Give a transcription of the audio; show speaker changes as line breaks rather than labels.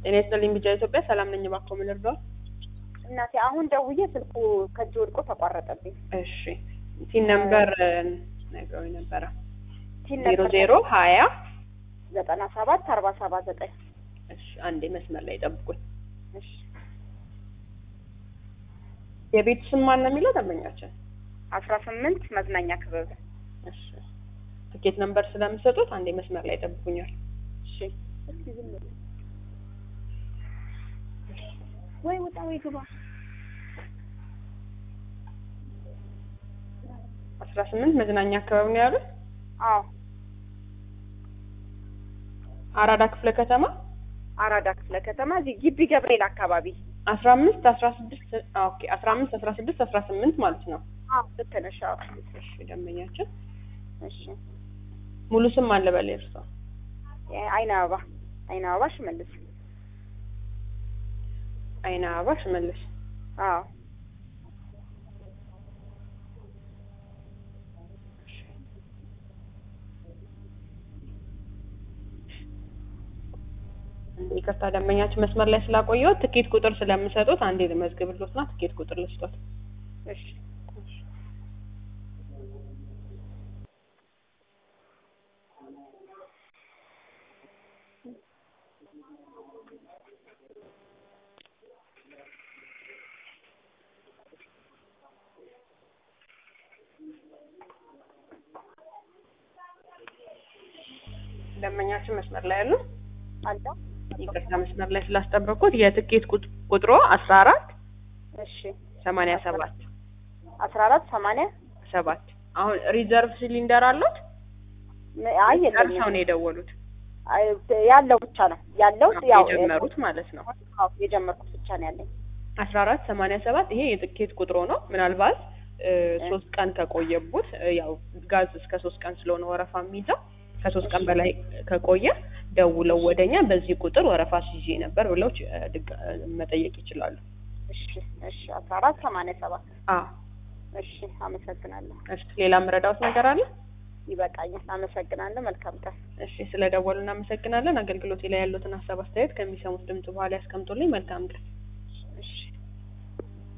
ጤና ይስጥልኝ ቢጃ ኢትዮጵያ ሰላም ነኝ። እባክዎ ምን ልርዳዎት?
እናቴ አሁን ደውዬ ስልኩ ከእጅ ወድቆ ተቋረጠብኝ።
እሺ ቲን ነምበር ነግረውኝ ነበረ
ቲን
ዜሮ
ነበር
ዜሮ ሀያ
ዘጠና ሰባት አርባ ሰባ ዘጠኝ
እሺ አንዴ መስመር ላይ ጠብቁኝ።
እሺ
የቤቱ ስም ማን ነው የሚለው ደንበኛችን?
አስራ ስምንት መዝናኛ ክበብ
እሺ ትኬት ነምበር ስለምሰጡት አንዴ መስመር ላይ ጠብቁኛል።
እሺ እስኪ ዝም በል። ወይ ውጣ ወይ ግባ
አስራ ስምንት መዝናኛ አካባቢ ነው ያሉት።
አዎ
አራዳ ክፍለ ከተማ
አራዳ ክፍለ ከተማ እዚህ ግቢ ገብርኤል አካባቢ
አስራ አምስት አስራ ስድስት ኦኬ አስራ አምስት አስራ ስድስት አስራ ስምንት ማለት ነው።
አዎ ልክ ነሽ አዎ
እሺ ደንበኛችን
እሺ
ሙሉ ስም አለ በል እርሷ
አይነ አበባ አይነ አበባ ሽመልስ
አይነ አበባ ሽመልስ
አዎ
ይቅርታ ደንበኛችን መስመር ላይ ስላቆየሁት ትኬት ቁጥር ስለምሰጡት አንዴ ልመዝግብሎትና ትኬት ቁጥር ልስጦት።
እሺ
ደንበኛችን መስመር ላይ ያሉ
አለ
ይቅርታ መስመር ላይ ስላስጠበቅኩት የትኬት ቁጥ- ቁጥሮ አስራ አራት
እሺ
ሰማንያ ሰባት
አስራ አራት ሰማንያ
ሰባት አሁን ሪዘርቭ ሲሊንደር አሉት?
አይ
ጨርሰው
የለኝም
ነው የደወሉት
አይ ያለው ብቻ ነው ያለው ያው
የጀመሩት ማለት ነው።
አዎ የጀመርኩት ብቻ ነው ያለኝ
አስራ አራት ሰማንያ ሰባት ይሄ የትኬት ቁጥሮ ነው። ምናልባት እ, ሶስት ቀን ከቆየቡት እ, ያው ጋዝ እስከ ሶስት ቀን ስለሆነ ወረፋ የሚይዘው ከሶስት ቀን በላይ ከቆየ ደውለው ወደኛ በዚህ ቁጥር ወረፋ ሲይዤ ነበር ብለው ች- እ, ድጋ- እ, መጠየቅ ይችላሉ።
እሺ እሺ አስራ አራት ሰማንያ ሰባት
አ
እሺ አመሰግናለሁ
እሺ ሌላ የምረዳዎት ነገር አለ?
ይበቃኛል አመሰግናለሁ መልካም ቀን
እሺ ስለደወሉ እናመሰግናለን። አገልግሎቴ ላይ ያሉትን ሀሳብ አስተያየት ከሚሰሙት ድምጽ በኋላ ያስቀምጡልኝ። መልካም ቀን።
እሺ